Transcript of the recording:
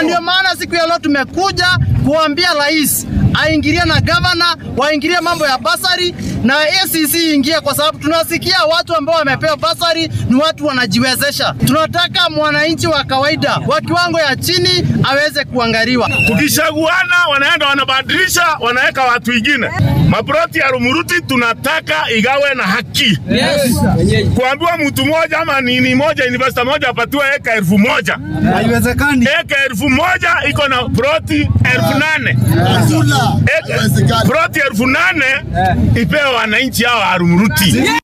ndio maana siku ya leo tumekuja kuambia rais aingilie na gavana waingilie mambo ya basari na ACC ingie, kwa sababu tunasikia watu ambao wamepewa basari ni watu wanajiwezesha. Tunataka mwananchi wa kawaida wa kiwango ya chini aweze kuangaliwa. Tukishaguana wanaenda wanabadilisha, wanaweka watu wengine. Maproti ya Rumuruti tunataka igawe na haki. Yes. Kuambiwa mtu mmoja ama nini moja investor moja apatiwe eka elfu moja Haiwezekani. eka elfu moja iko na proti elfu nane Eka- proti elfu nane ipewe wananchi hao wa Rumuruti.